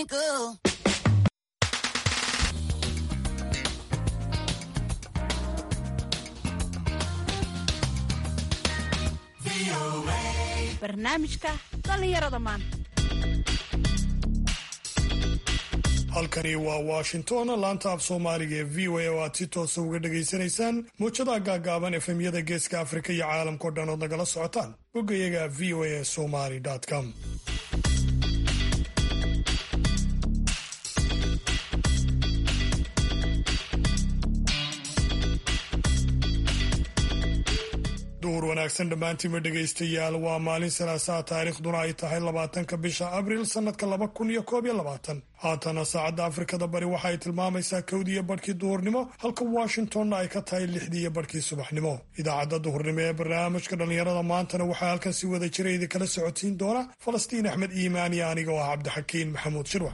twinkle. barnaamijka dhallinyarada maanta halkani waa washington laanta af soomaaliga ee v o a oo aad si toosa uga dhagaysanaysaan muujadaha gaagaaban efemyada geeska afrika iyo caalamkao dhan ood nagala socotaan boggayaga v o a somaly com duhur wanaagsan dhammaantiinma dhegaystayaal waa maalin salaasaa taariikhduna ay tahay labaatanka bisha abriil sannadka laba kun iyo koob iyo labaatan haatana saacadda afrikada bari waxa ay tilmaamaysaa kowdiiyo badhkii duhurnimo halka washingtonna ay ka tahay lixdii iyo badhkii subaxnimo idaacadda duhurnimo ee barnaamijka dhallinyarada maantana waxaa halkan si wada jira idinkala socotiin doona falastiin axmed iimaan iyo aniga oo ah cabdixakiin maxamuud shirwac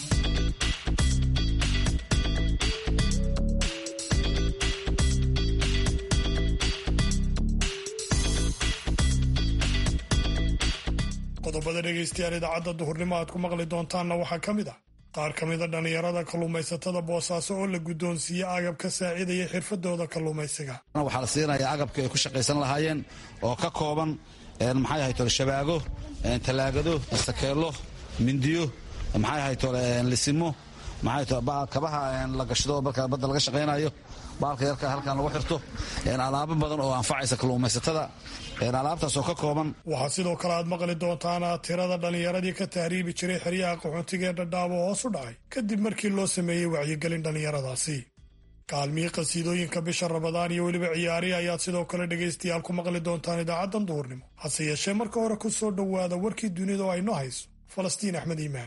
qodobada dhegaystayaal idaacadda duhurnimo aad ku maqli doontaanna waxaa ka mid ah qaar ka mida dhallinyarada kalluumaysatada boosaaso oo la guddoonsiiyey agab ka saacidaya xirfadooda kalluumaysiga waxaa la siinaya agabka ay ku shaqaysan lahaayeen oo ka kooban maxay ahay tole shabaago talaagado sakeelo mindiyo maxay ahay tole lisimo maxay tole kabaha la gashado marka badda laga shaqaynayo baalka yarka halkan lagu xirto alaabo badan oo anfacaysa kalluumaysatada alaabtaas oo ka kooban waxaa sidoo kale aad maqli doontaan tirada dhallinyaradii ka tahriibi jiray xeryaha qaxoontiga ee dhadhaabo hoos u dhacay kadib markii loo sameeyey wacyigelin dhallinyaradaasi kaalmihii qasiidooyinka bisha rabadaan iyo weliba ciyaarihi ayaad sidoo kale dhegaystayaal ku maqli doontaan idaacaddan duhurnimo hase yeeshee marka hore ku soo dhowaada warkii dunida oo ayno hayso falastiin axmed iimaan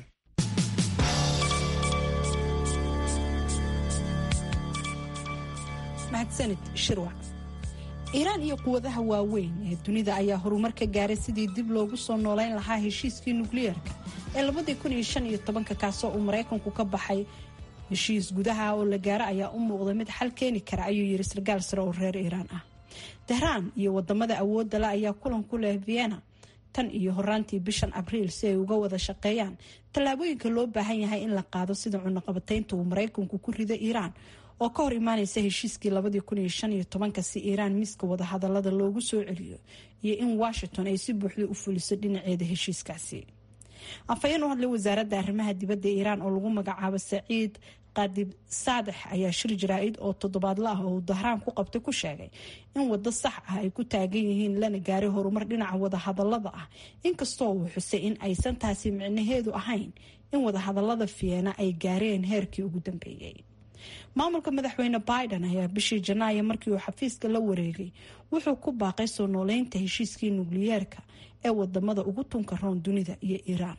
mahadsanid shirwac iiraan iyo quwadaha waaweyn ee dunida ayaa horumar ka gaaray sidii dib loogu soo noolayn lahaa heshiiskii nukliyeerka ee labadii kun iyo shan iyo tobanka kaasoo uu maraykanku ka baxay heshiis gudaha oo la gaaro ayaa u muuqda mid xal keeni kara ayuu yiri sarkaal sare oo reer iiraan ah tehraan iyo wadamada awoodda le ayaa kulan ku leh vienna tan iyo horaantii bishan abriil si ay uga wada shaqeeyaan tallaabooyinka loo baahan yahay in la qaado sida cunaqabataynta uu maraykanku ku rido iiraan oo ka hor imaaneysa heshiiskii labadii kun iyo shan iyo tobanka si iiraan miiska wadahadalada loogu soo celiyo iyo in washington ay si buuxda u fuliso dhinaceeda heshiiskaasi afhayeen u hadlay wasaaradda arrimaha dibadda iiraan oo lagu magacaabo saciid qaadib saadex ayaa shir jaraa-id oo toddobaadla ah oo uu dahraan ku qabtay ku sheegay in waddo sax ah ay ku taagan yihiin lana gaaray horumar dhinaca wadahadalada ah inkastoo uu xusay in aysan taasi micnaheedu ahayn in wadahadalada fiyeena ay gaareen heerkii ugu dambeeyey maamulka madaxweyne biden ayaa bishii janaayo markii uu xafiiska la wareegay wuxuu ku baaqay soo nooleynta heshiiskii nukliyeerka ee wadamada ugu tunka roon dunida iyo iiraan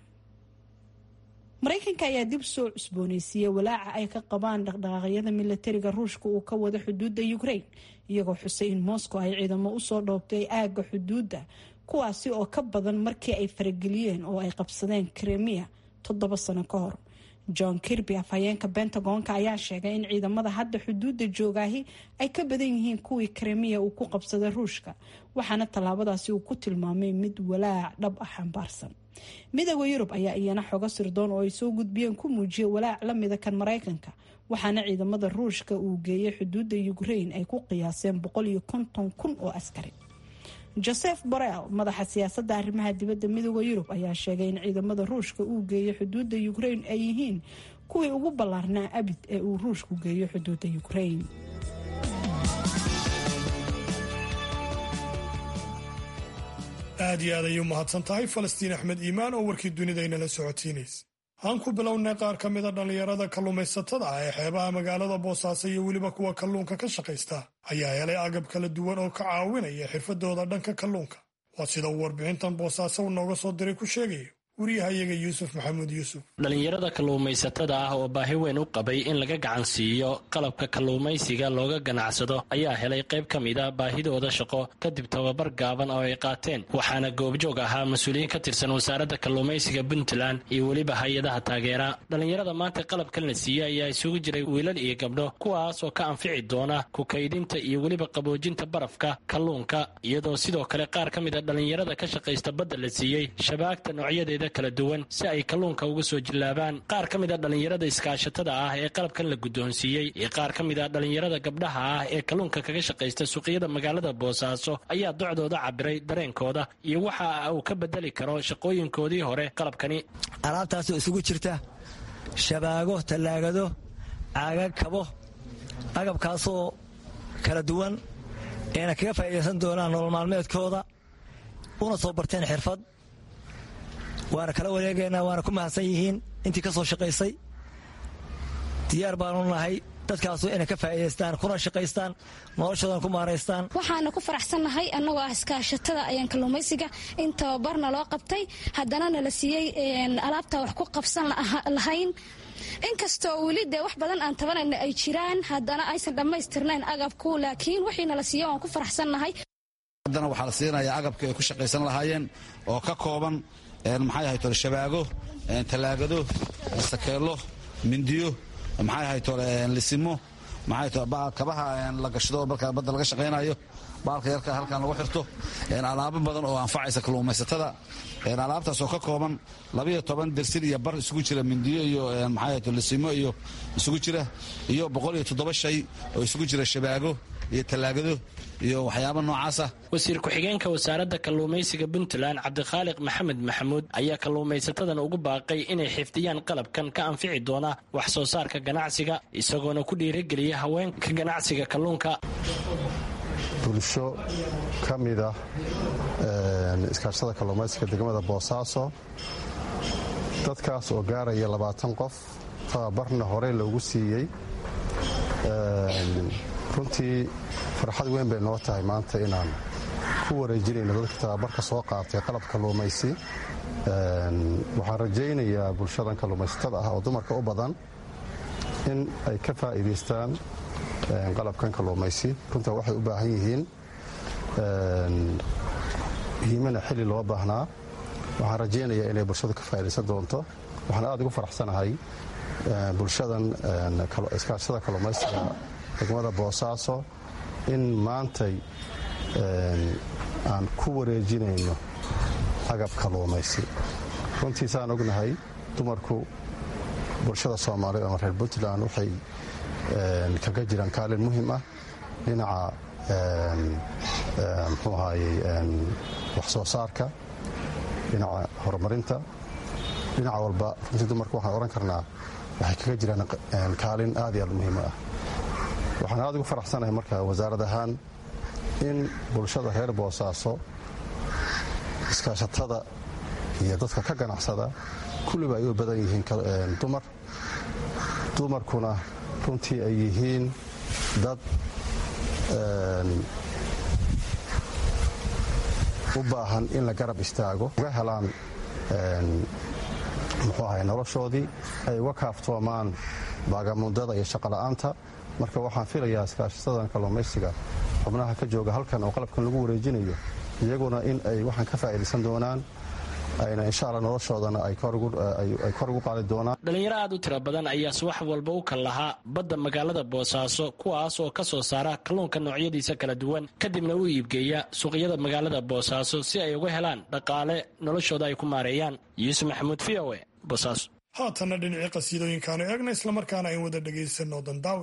maraykanka ayaa dib soo cusbooneysiiyey walaaca ay ka qabaan dhaqdhaqaaqyada milatariga ruushka uu ka wado xuduudda ukraine iyagoo xusay in moscow ay ciidamo usoo dhoobtay aagga xuduudda kuwaasi oo ka badan markii ay farageliyeen oo ay qabsadeen kremia toddoba sano ka hor john kirby afhayeenka bentagonka ayaa sheegay in ciidamada hadda xuduudda joogaahi ay ka badan yihiin kuwii kremiya uu ku qabsaday ruushka waxaana tallaabadaasi uu ku tilmaamay mid walaac dhab ah xambaarsan midooda yurub ayaa iyana xogo sirdoon oo ay soo gudbiyeen ku muujiyay walaac lamida kan maraykanka waxaana ciidamada ruushka uu geeyay xuduudda ukraine ay ku qiyaaseen boqol iyo konton kun oo askari joseph borel madaxa siyaasadda arrimaha dibadda midooda yurub ayaa sheegay in ciidamada ruushka uu geeyo xuduudda ukraine ay yihiin kuwii ugu ballaarnaa abid ee uu ruushku geeyo xuduudda ukraine aad iyo aad ayay u mahadsan tahay falastiin axmed iimaan oo warkii dunida inala socotiinaysa aan ku bilownay qaar ka mida dhallinyarada kalluumaysatada ah ee xeebaha magaalada boosaaso iyo weliba kuwa kalluunka ka shaqaysta ayaa helay agab kala duwan oo ka caawinaya xirfadooda dhanka kalluunka waa sida uu warbixintan boosaaso u nooga soo diray ku sheegayo wariyahayaga yuusuf maxamuud yuusuf dhallinyarada kalluumaysatada ah oo baahi weyn u qabay in laga gacan siiyo qalabka kalluumaysiga looga ganacsado ayaa helay qayb ka mid a baahidooda shaqo kadib tababar gaaban oo ay qaateen waxaana goobjoog ahaa mas-uuliyiin ka tirsan wasaaradda kalluumaysiga puntland iyo weliba hay-adaha taageera dhallinyarada maanta qalabkan la siiyey ayaa isugu jiray wiilal iyo gabdho kuwaas oo ka anfici doona ku kaydinta iyo weliba qaboojinta barafka kalluunka iyadoo sidoo kale qaar ka mid a dhallinyarada ka shaqaysta badda la siiyey shabaagta noocyadeeda noocyada kala duwan si ay kalluunka uga soo jillaabaan qaar ka mid a dhallinyarada iskaashatada ah ee qalabkan la guddoonsiiyey iyo qaar ka mid a dhallinyarada gabdhaha ah ee kalluunka kaga shaqaysta suuqyada magaalada boosaaso ayaa docdooda cabiray dareenkooda iyo waxa uu ka bedeli karo shaqooyinkoodii hore qalabkani alaabtaasoo isugu jirta shabaago tallaagado caagag kabo agabkaasoo kala duwan eena kaga faa'iidaysan doonaan nolol maalmeedkooda una soo barteen xirfad waana kala wareegaynaa waana ku mahadsan yihiin intii ka soo shaqaysay diyaar baanu nahay dadkaasu inay ka faa'iidaystaan kuna shaqaystaan noloshoodan ku maaraystaan waxaana ku faraxsannahay annagoo ah iskaashatada ayaan kalluumaysiga in tababarna loo qabtay haddana nala siiyey alaabtaa wax ku qabsan lahayn inkastoo weli dee wax badan aan tabanayna ay jiraan haddana aysan dhammaystirnayn agabku laakiin wixii nala siiya waan ku faraxsannahay haddana waxaa la siinayaa agabkii ay ku shaqaysan lahaayeen oo ka kooban maxay ahay tole shabaago tallaagado sakeello mindiyo maxay ahay tole lisimo maxay tole kabaha la gashado marka badda laga shaqaynayo baalka yarka halkan lagu xirto alaabo badan oo anfacaysa kalluumaysatada alaabtaas oo ka kooban labayo toban dersin iyo bar isugu jira mindiyo iyo maxay lisimo iyo isugu jira iyo boqol iyo toddoba shay oo isugu jira shabaago iyo tallaagado iyo waxyaaba noocaasa wasiir ku-xigeenka wasaaradda kalluumaysiga puntland cabdikhaaliq maxamed maxamuud ayaa kalluumaysatadan ugu baaqay inay xifdiyaan qalabkan ka anfici doona wax soo saarka ganacsiga isagoona ku dhiirigeliya haweenka ganacsiga kalluunka bulsho ka mid ah iskaashada kalluumaysiga degmada boosaaso dadkaas oo gaaraya labaatan qof tababarna horey loogu siiyey runtii farxad weyn bay noo tahay maanta inaan ku wareejinayno dadka tababarka soo qaatay qalab kalluumaysi waxaan rajaynayaa bulshadan kalluumaysatada ah oo dumarka u badan in ay ka faa'iidaystaan qalabkan kalluumaysi runtaa waxay u baahan yihiin hiimana xilli loo baahnaa waxaan rajaynayaa inay bulshadu ka faa'iidaysan doonto waxaan aad ugu faraxsanahay bulshadan iskaashada kalluumaysiga degmada boosaaso in maantay aan ku wareejinayno agab kalluumaysi runtiisaan ognahay dumarku bulshada soomaaliyeed ama reer puntland waxay kaga jiraan kaalin muhiim ah dhinaca mxuu ahaayey wax soo saarka dhinaca horumarinta dhinaca walba runtii dumarku waxaan odhan karnaa waxay kaga jiraan kaalin aad iyo aad muhiim ah waxaan aad ugu faraxsanahay marka wasaarad ahaan in bulshada reer boosaaso iskaashatada iyo dadka ka ganacsada kulliba ay u badan yihiin dumar dumarkuna runtii ay yihiin dad u baahan in la garab istaago uga helaan muxuu ahay noloshoodii ay uga kaaftoomaan baagamundada iyo shaqola'aanta marka waxaan filayaa iskaashasadan kalluumaysiga xubnaha ka jooga halkan oo qalabkan lagu wareejinayo iyaguna in ay waxaan ka faa'iidaysan doonaan ayna insha alla noloshoodana ay kor ugu qaadi doonaan dhalinyaro aad u tiro badan ayaa subax walba u kal lahaa badda magaalada boosaaso kuwaas oo ka soo saara kalluunka noocyadiisa kala duwan kadibna u iibgeeya suuqyada magaalada boosaaso si ay uga helaan dhaqaale noloshooda ay ku maareeyaan yuusuf maxamuud v o e boosaaso haatanna dhinacii qasiidooyinkaanu eegna islamarkaana ayn wada dhegaysanno dandaawe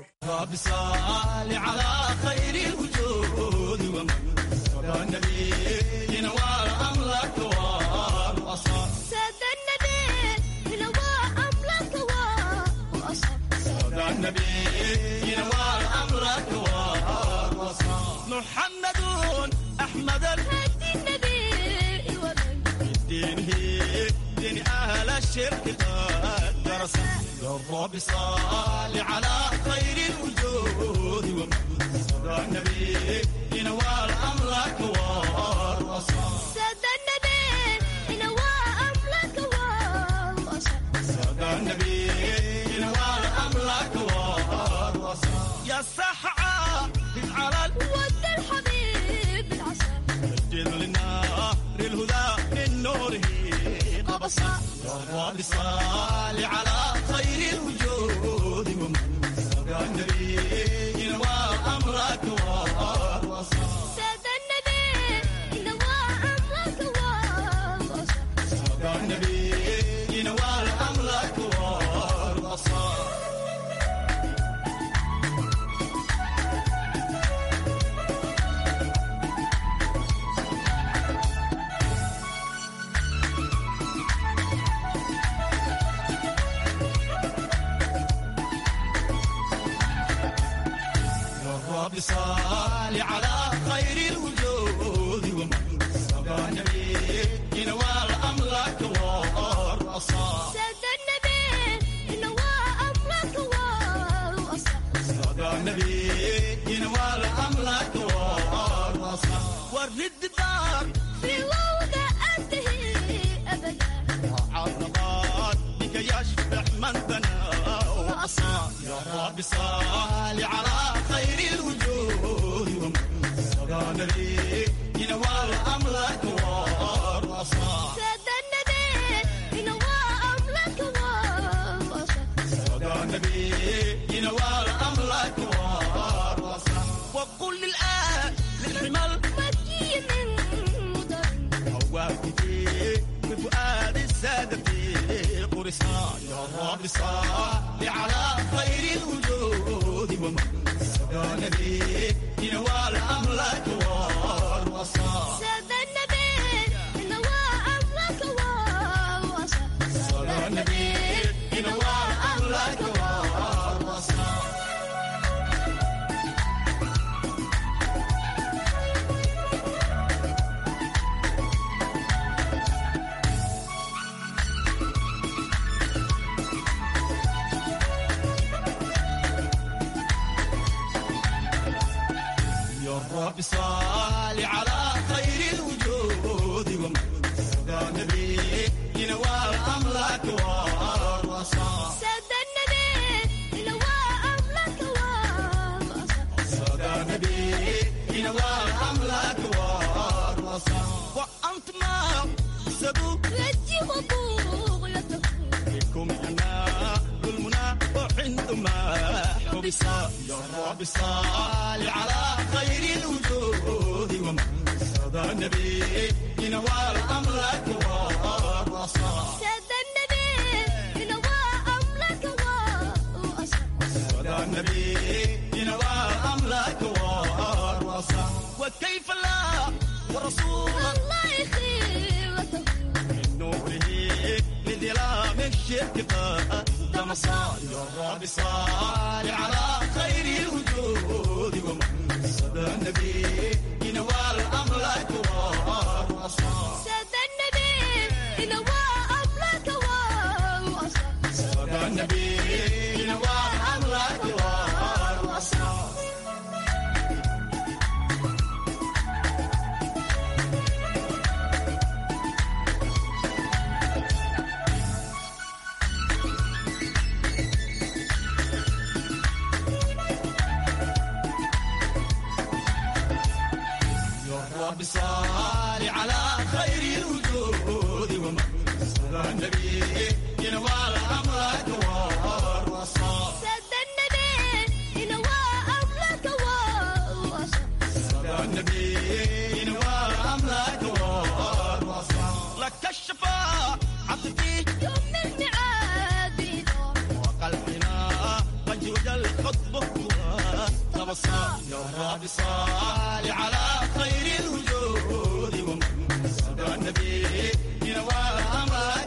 محمد أحمد الهدي النبي دينه دين أهل الشرك قد درس الرب صال على خير الوجود ومن النبي ينوال أمرك والوصال سادة النبي ينوال أمرك والوصال سادة النبي ينوال أمرك والوصال يا السحعة على ود الحبيب العسى مجد للنار الهدى من نوره قبصا الرب صال على خير الوجود ومن سبع النبي ينوى أمرك والوصال سادة النبي ينوال أمرك والوصال سبع النبي صل على خير الوجود ومن سبى نبي نوال أملاك والرصاص سادة النبي نوى أمرك والوصى صدى النبي ينوال أملاك والرصاص والرد دار في وضع أنتهي أبدا عرضات بك يشبع من بنى وأصاب يا رب صل على خير الوجود ومن صدى النبي ينوال أملاك والرصاص سادة النبي نوى أمرك والوصى صدى النبي ينوال أملاك والرصاص وقل للآن للحمل مكي من مدر هواكتي بفؤاد السادة في قرصان يا رب صل على خير الوجود ومن سبى نبي ينوال أملاك والوصال سادة النبي نوى أمرك والوصى صلى النبي ينوال أملاك والوصال يا رب صل على خير الوجود ومن سدى النبي ينوال أملاك والوصال سادة النبي نوى أمرك والوصى سدى النبي ينوال أملاك والوصال وأنت ما سدوا رجي وبغيته بكم أنا المنى وعندما حبس يا رب صل على خير الوجود ومن سدى النبي ينوال أملاك والوصال سادة النبي نوى أمرك والوصى سدى النبي ينوال أملاك والوصال وكيف لا ورسول الله خيرته من نوره لظلام الشرك قدم صال يا رب صال على خير الوجود ومن سدى النبي ينوال أملاك والوصال سادة النبي نوى أمرك والوصى سدى النبي ينوال أملاك والوصال يا رب صل على خير الوجود ومن سدى النبي ينوال أمرك والوصال سادة النبي نوى أمرك والوصى سدى النبي ينوال أمرك والوصال لك الشفاعة عبدي يوم الميعاد بيدور وقلبنا قد وجل خطبه تبصر يا رب صل على خير الوجود ومن سدى النبي ينوال أمرك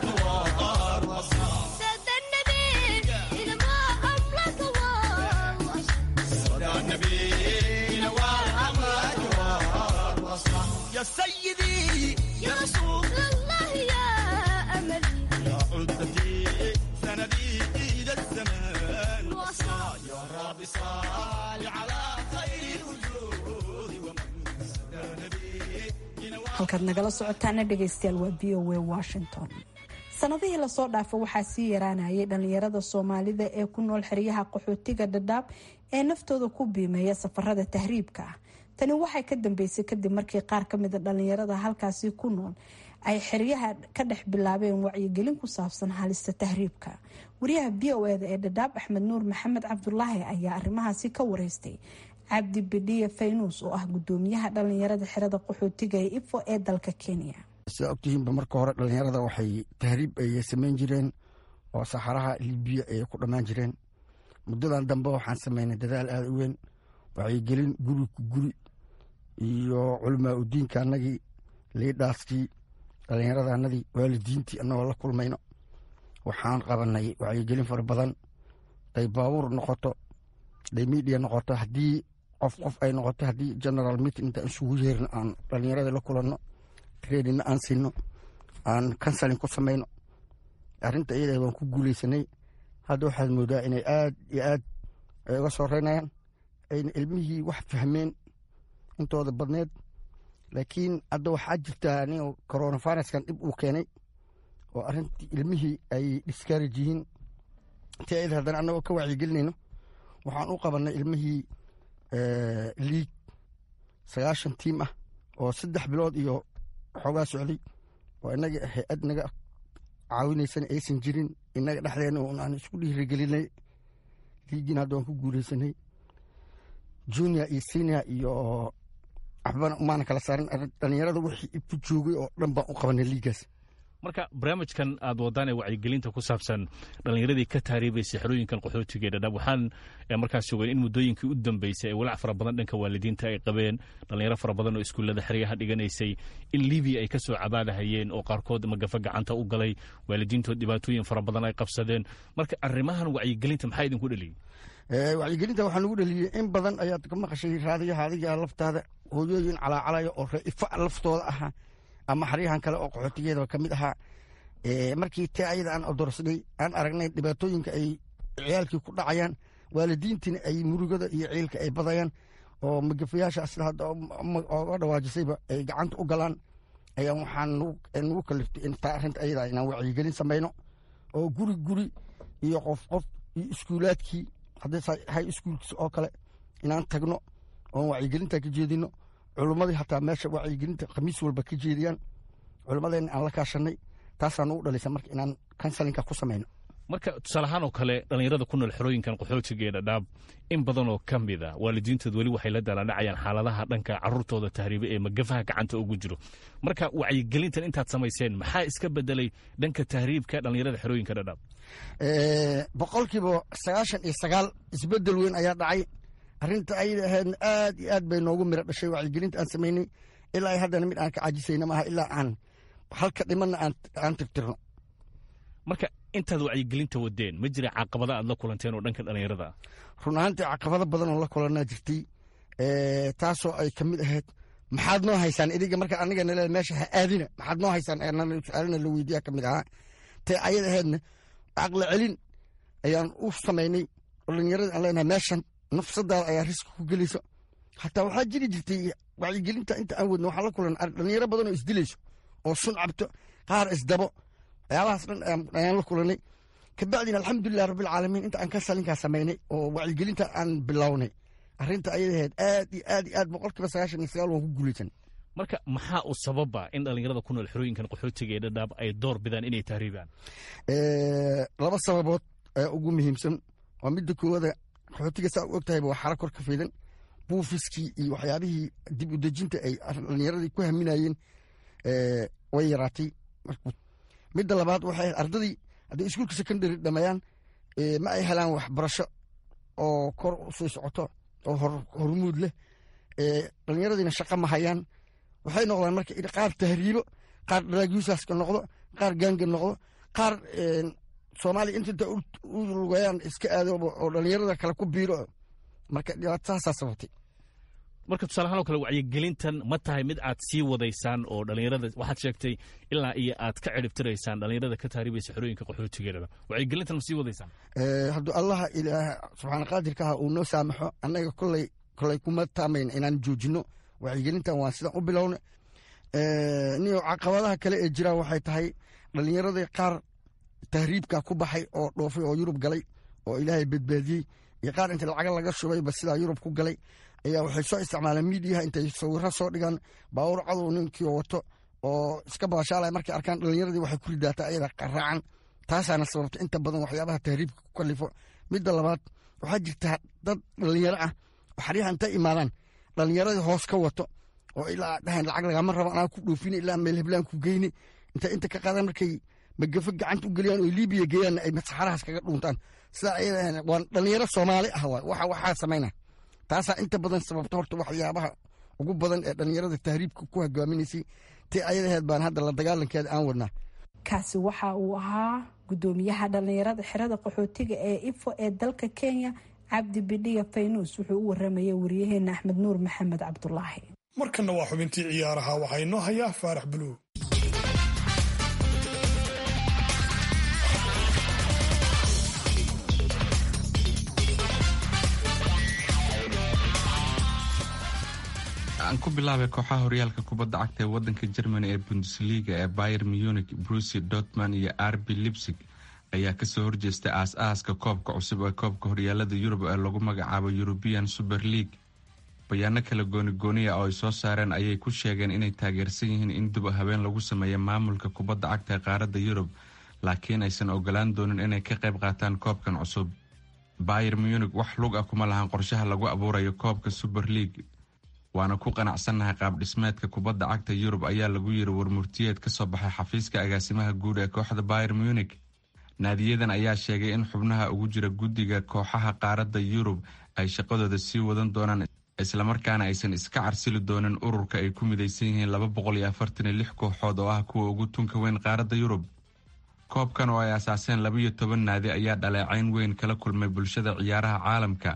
والوصال سادة النبي نوى أمرك والوصى صدى النبي ينوال أمرك والوصال يا سيدي يا رسول الله يا أملي يا عدتي سندي إلى الزمان وصال يا رب صل على خير الوجود ومن سدى النبي ينوال halkaad nagala socotaana dhegaystayaal waa v o a washington sanadihii lasoo dhaafo waxaa sii yaraanayay dhalinyarada soomaalida ee ku nool xeryaha qaxootiga dhadhaab ee naftooda ku biimeeya safarada tahriibka ah tani waxay ka dambeysay kadib markii qaar kamida dhalinyarada halkaasi ku nool ay xeryaha ka dhex bilaabeen wacyigelin ku saabsan halista tahriibka wariyaha v o eda ee dhadhaab axmed nuur maxamed cabdulaahi ayaa arrimahaasi ka wareystay cabdi bidhiye faynuus oo ah gudoomiyaha dhalinyarada xerada qaxootiga ee ifo ee dalka kenya sidaa ogtihiinba marka hore dhalinyarada waxay tahriib ay samayn jireen oo saxaraha libiya ay ku dhammaan jireen muddadan dambe waxaan samaynay dadaal aada u weyn wacyigelin guri ku guri iyo culamaa udiinka anagii liidhaaskii dhallinyarada anadii waalidiintii annagoo la kulmayno waxaan qabanay wacyigelin fara badan day baabuur noqoto day miidiya noqoto haddii qof qof ay noqoto haddii general meeting intaan isugu yeerno aan dhalinyarada la kulanno trainingna aan siino aan counseling ku samayno arrinta iyada waan ku guuleysanay hadda waxaad moodaa inay aad iyo aad ay uga soo reynayaan ayna ilmihii wax fahmeen intooda badneed laakiin hadda waxaa jirtaa nin coronaviruskan dhib uu keenay oo arrintii ilmihii ay discourage yihiin ti ayada haddana annagoo ka wacyigelinayno waxaan u qabanay ilmihii liig sagaashan tiim ah oo saddex bilood iyo xoogaa socday oo inaga hay-ad naga caawinaysan aysan jirin inaga dhexdeena un aan isku dhiirigelinay liigina hadda waan ku guuleysanay junior iyo senior iyo waxbana umaana kala saarin dhalinyarada wixii ku joogay oo dhan baan u qabanay liigaas marka barnaamijkan aad wadaan ee wacyigelinta ku saabsan dhallinyaradii ka taariibaysay xerooyinkan qaxootiga ee dhadhab waxaan markaas ogeyn in muddooyinkii u dambeysay ay walaac fara badan dhanka waalidiinta ay qabeen dhallinyaro fara badan oo iskuullada xeryaha dhiganaysay in libiya ay ka soo cabaadahayeen oo qaarkood magafa gacanta u galay waalidiintood dhibaatooyin fara badan ay qabsadeen marka arrimahan wacyigelinta maxaa idinku dheliyey wacyigelinta waxaa nagu dheliyey in badan ayaad ka maqashay raadiyaha adiga laftaada hooyooyin calaacalaya oo reifa laftooda ahaa ama xaryahan kale oo qaxootigeeda ka mid ahaa markii te ayada aan odorsnay aan aragnay dhibaatooyinka ay ciyaalkii ku dhacayaan waalidiintiina ay murugada iyo ciilka ay badayaan oo magafayaasha sida hadda oga dhawaajisayba ay gacanta u galaan ayaa waxaan nagu kaliftay intaa arrinta ayada inaan wacyigelin samayno oo guri guri iyo qof qof iyo iskuulaadkii haddii hay iskuulkiis oo kale inaan tagno oon wacyigelinta ka jeedino culummadii hataa meesha wacyigelinta khamiis walba ka jeediyaan culummadeenna aan la kaashanay taasaan ugu dhalisa marka inaan kansalinka ku samayno marka tusaaleahaan oo kale dhallinyarada ku nool xerooyinkan qaxootiga ee dhadhaab in badan oo ka mid a waalidiintood weli waxay la daaladhacayaan xaaladaha dhanka caruurtooda tahriibe ee magafaha gacanta ugu jiro marka wacyigelintan intaad samayseen maxaa iska bedelay dhanka tahriibka dhallinyarada xerooyinka dhadhaab boqolkiiba sagaashan iyo sagaal isbedel weyn ayaa dhacay arrinta ayada ahaydna aad iyo aad bay noogu miro dhashay wacyigelinta aan samaynay ilaa ay haddana mid aan ka cajisayna maaha ilaa aan halka dhimanna aan tirtirno marka intaad wacyigelinta wadeen ma jira caqabada aad la kulanteen oo dhanka dhallinyarada ah run ahaantii caqabado badan oo la kulanaa jirtay taasoo ay ka mid ahayd maxaad noo haysaan idiga marka aniga nale meesha ha aadina maxaad noo haysaan su-aalina la weydiiya ka mid ahaa tee ayada ahaydna caqli celin ayaan u samaynay dhallinyarada aan leenahay meeshan nafsadaada ayaa riski ku gelayso hataa waxaa jiri jirtay wacyigelinta inta aan wadno waxaa la kulan dhallinyaro badan oo isdilayso oo sun cabto qaar isdabo waxyaabahaas dhan ayaan la kulanay kabacdina alxamdulilah rabbilcaalamiin inta aan ka salinkaa samaynay oo wacyigelinta aan bilownay arrinta ayadaheed aad iyo aad iyo aad boqolkiiba sagaashan iyo sagaal waan ku guulaysan marka maxaa u sababa in dhallinyarada ku nool xerooyinkan qaxootiga ee dhadhaab ay door bidaan inay tahriibaan laba sababood ayaa ugu muhiimsan waa midda koowada qaxootiga saa u og tahayba waa xara kor ka fidan buufiskii iyo waxyaabihii dib u dejinta ay dhallinyaradii ku haminayeen way yaraatay midda labaad waxay ardadii hadday iskuulka secondary dhameeyaan ma ay helaan waxbarasho oo kor u sii socoto oo hormuud leh dhallinyaradiina shaqo ma hayaan waxay noqdaan marka qaar tahriibo qaar draagyusaska noqdo qaar gaanga noqdo qaar soomaaliya inta u lugayaan iska aado oo dhallinyarada kale ku biiro marka dhibaatadaasaa sababtay marka tusaalahaan oo kale wacyigelintan ma tahay mid aad sii wadaysaan oo dhallinyarada waxaad sheegtay ilaa iyo aad ka ciribtiraysaan dhallinyarada ka taariibaysa xerooyinka qaxootigeedaba wacyigelintan ma sii wadaysaan hadduu allaha ilaah subxaana qaadirkaha uu noo saamaxo annaga koley koley kuma taamayn inaan joojino wacyigelintan waan sidaan u bilowna niyo caqabadaha kale ee jiraan waxay tahay dhallinyaradii qaar tahriibka ku baxay oo dhoofay oo yurub galay oo ilaahay badbaadiyey iyo qaar inta lacaga laga shubayba sidaa yurub ku galay ayaa waxay soo isticmaaleen miidiyaha intay sawiro soo dhigaan baawur cadow ninkii wato oo iska baashaalaya markay arkaan dhallinyaradii waxay ku ridaata ayada qaraacan taasaana sababta inta badan waxyaabaha tahriibka ku kalifo midda labaad waxaa jirta dad dhallinyaro ah oo xaryaha intay imaadaan dhallinyaradii hoos ka wato oo ilaa dhahan lacag lagama rabo anaa ku dhoofini ilaa meel heblaan ku geyni inta inta ka qaadaan markay magafo gacanta u geliyaan oo libiya geeyaanna ay saxarahaas kaga dhuuntaan sidaa ayada waan dhallinyaro soomaali ah waay waxa waxaa samayna taasaa inta badan sababta horta waxyaabaha ugu badan ee dhallinyarada tahriibka ku hogaaminaysay ti ayadaheed baan hadda la dagaalankeeda aan wadnaa kaasi waxa uu ahaa gudoomiyaha dhallinyarada xerada qaxootiga ee ifo ee dalka kenya cabdi bidhiya faynuus wuxuu u waramayay wariyaheena axmed nuur maxamed cabdulaahi markanna waa xubintii ciyaaraha waxaa inoo hayaa faarax buluug aan ku bilaabay kooxaha horyaalka kubadda cagta ee wadanka germany ee bundesliga ee bayer munich brusi dortman iyo arbi lipsig ayaa kasoo horjeestay aas-aaska koobka cusub ee koobka horyaalada yurub ee lagu magacaabo european super league bayaano kala goonigooniya oo ay soo saareen ayay ku sheegeen inay taageersan yihiin in dib habeen lagu sameeyo maamulka kubadda cagta ee qaaradda yurub laakiin aysan ogolaan doonin inay ka qayb qaataan koobkan cusub bayer munich wax lug ah kuma lahan qorshaha lagu abuurayo koobka super league waana ku qanacsannahay qaab dhismeedka kubadda cagta yurub ayaa lagu yiri warmurtiyeed ka soo baxay xafiiska agaasimaha guud ee kooxda bayer munich naadiyadan ayaa sheegay in xubnaha ugu jira guddiga kooxaha qaaradda yurub ay shaqadooda sii wadan doonaan islamarkaana aysan iska carsili doonin ururka ay ku midaysan yihiin laba boqol iyo afartan iyo lix kooxood oo ah kuwa ugu tunka weyn qaaradda yurub koobkan oo ay asaaseen labaiyo toban naadi ayaa dhaleecayn weyn kala kulmay bulshada ciyaaraha caalamka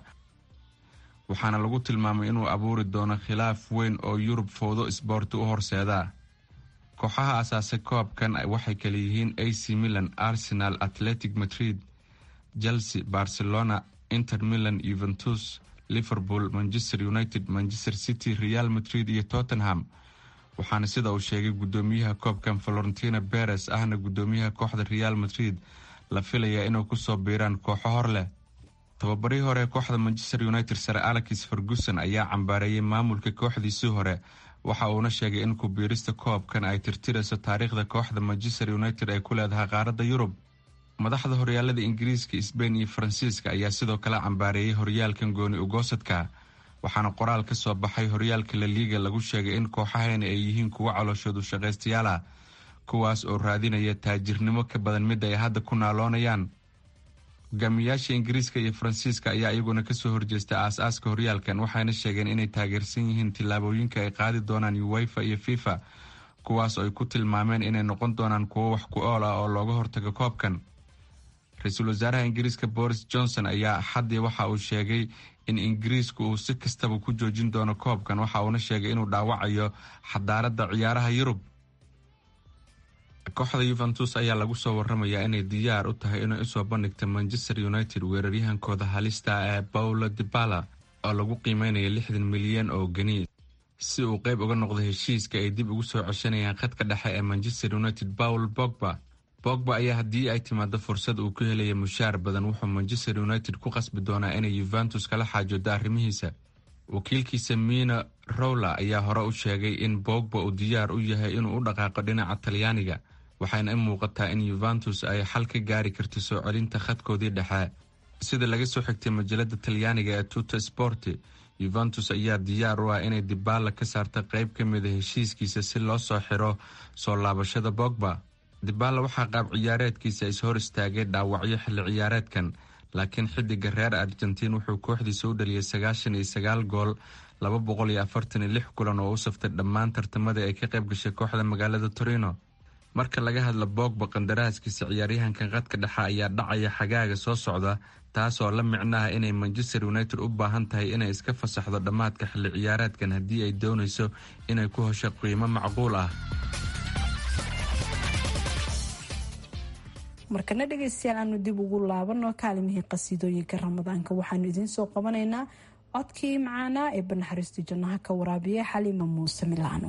waxaana lagu tilmaamay inuu abuuri doono khilaaf weyn oo yurub fowdo isboorti u horseeda kooxaha asaasay koobkan waxay kala yihiin ac milan arsenal atletic madrid chelsea barcelona inter milan yuventus liverpool manchester united manchester city real madrid iyo tottenham waxaana sida uu sheegay gudoomiyaha koobkan valentina beres ahna gudoomiyaha kooxda real madrid la filayaa inuu kusoo biiraan kooxo hor leh tababarihii hore kooxda manchester united sare alex ferguson ayaa cambaareeyay maamulka kooxdiisii hore waxa uuna sheegay in kubiirista koobkan ay tirtirayso taariikhda kooxda manchester united ay ku leedahay qaaradda yurub madaxda horyaalada ingiriiska sbain iyo faransiiska ayaa sidoo kale cambaareeyay horyaalkan gooni ugoosadka waxaana qoraal ka soo baxay horyaalka laliiga lagu sheegay in kooxahani ay yihiin kuwo calooshoodu shaqaystayaal ah kuwaas oo raadinaya taajirnimo ka badan mid ay hadda ku naaloonayaan hogaamiyayaasha ingiriiska iyo faransiiska ayaa iyaguna kasoo horjeestay aas-aaska horyaalkan waxayna sheegeen inay taageersan yihiin tillaabooyinka ay qaadi doonaan uwefa iyo fifa kuwaas oo ay ku tilmaameen inay noqon doonaan kuwo wax ku ool ah oo looga hortago koobkan ra-iisul wasaaraha ingiriiska boris johnson ayaa axaddii waxa uu sheegay in ingiriisku uu si kastaba ku joojin doono koobkan waxa uuna sheegay inuu dhaawacayo xadaaradda ciyaaraha yurub kooxda yuventus ayaa lagu soo waramayaa inay diyaar u tahay inay usoo bandhigta manchester united weeraryahankooda halista ee paulo dibala oo lagu qiimeynaya lixdan milyan oo geni si uu qeyb uga noqdo heshiiska ay dib ugu soo ceshanayaan khadka dhexe ee manchester united paul bogba bogba ayaa haddii ay timaado fursad uu ku helaya mushaar badan wuxuu manchester united ku qasbi doonaa inay yuventus kala xaajoodo arrimihiisa wakiilkiisa mina rowla ayaa hore u sheegay in bogba uu diyaar u yahay inuu u dhaqaaqo dhinaca talyaaniga waxayna i muuqataa in yuventus ay xal ka gaari karto soo celinta khadkoodii dhexe sida laga soo xigtay majalada talyaaniga ee tuta sporti yuventus ayaa diyaar u ah inay dibaala ka saarta qeyb ka mida heshiiskiisa si loo soo xiro soo laabashada bogba dibaala waxaa qaab ciyaareedkiisa is hor istaagay dhaawacyo xilli ciyaareedkan laakiin xidiga reer argentiin wuxuu kooxdiisa u dhaliyay sagaashan iyo sagaal gool laba boqol iyo afartan iyo lix kulan oo u saftay dhammaan tartamadii ay ka qayb gashay kooxda magaalada torino marka laga hadla bogba qandaraaskiisa ciyaaryahankan qadka dhexe ayaa dhacaya xagaaga soo socda taasoo la micnaha inay manchester united u baahan tahay inay iska fasaxdo dhammaadka xilli ciyaareedkan haddii ay doonayso inay ku hesho qiimo macquul ah markana dhegaystayaal aanu dib ugu laabano kaalimihii qasiidooyinka ramadaanka waxaanu idiin soo qabanaynaa codkii macaanaa ee banaxariista jannaha ka waraabiya xaliima muuse milaano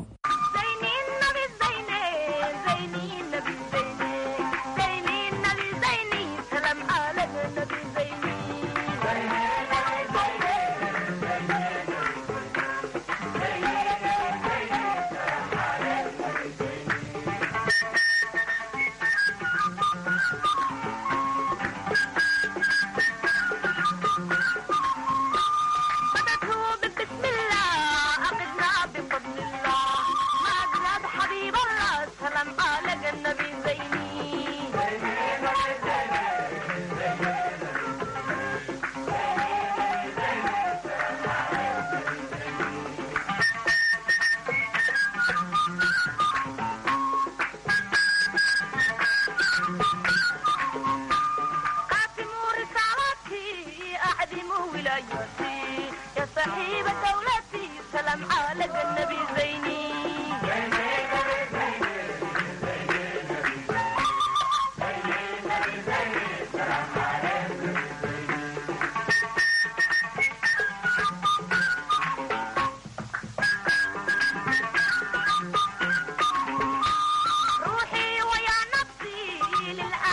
بسم الله أقدنا بفضل الله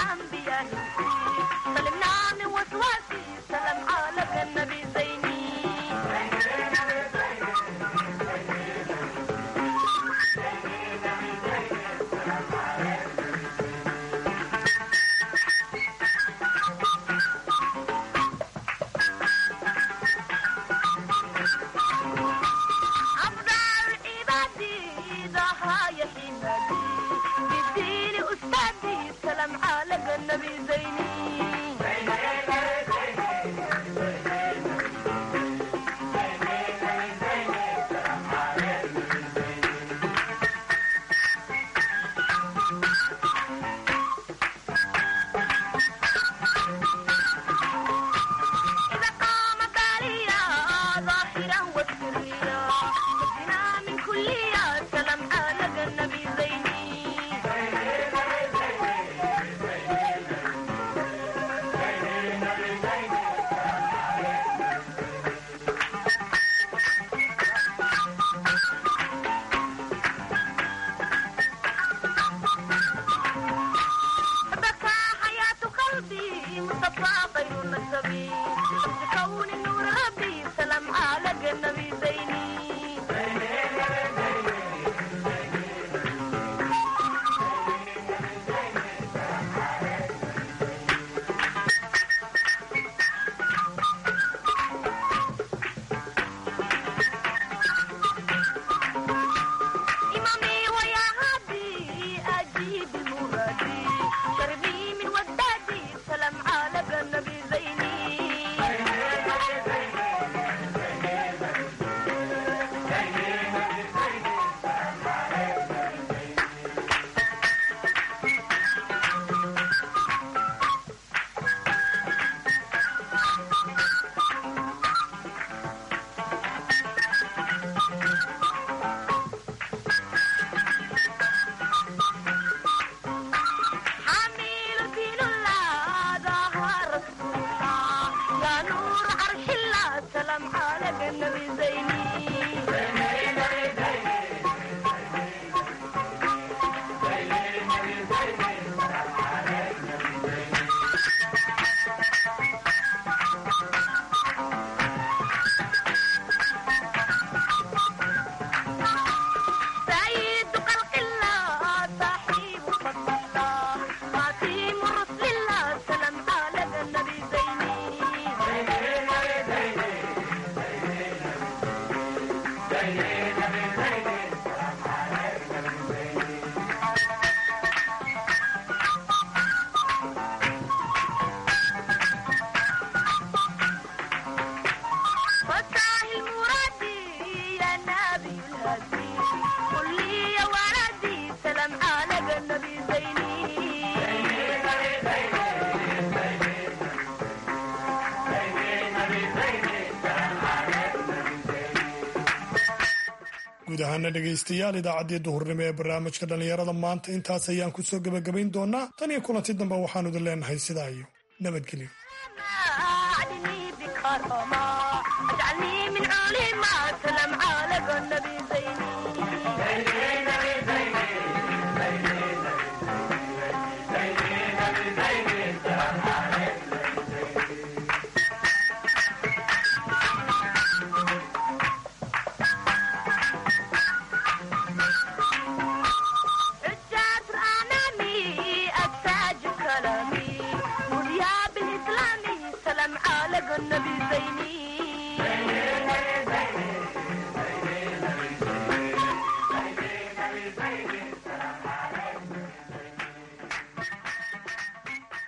الأنبياء سلمنا من وسواسي سلام على النبي زيني أفضل عبادي ضحى يا حمادي بالدين أستاذي سلام على النبي زيني إذا قامت عليا ظاهرا وسريا نجنا من كلية سلام على النبي زيني بكى حياة قلبي مصطفى غير النسبي بكون النور ربي سلام على النبي زيني إمامي ويا هادي أجيب المرادي شربي من ودادي سلام على النبي زيني حميل دين الله ظهر رسول الله يا نور عرش الله سلام على النبي زيني سيد خلق الله صاحب فضل الله خاتم رسل الله سلام على النبي زيني فتاه المرادي يا نبي الهدي قل لي يا ولدي سلام على النبي زيني guud ahaana dhegaystayaal idaacaddii duhurnimo ee barnaamijka dhallinyarada maanta intaas ayaan ku soo gebagabayn doonaa tan iyo kulanti dambe waxaanu idin leenahay sidaa iyo nabadgelyo أعلني بكرامة اجعلني من علماء سلام على النبي زيني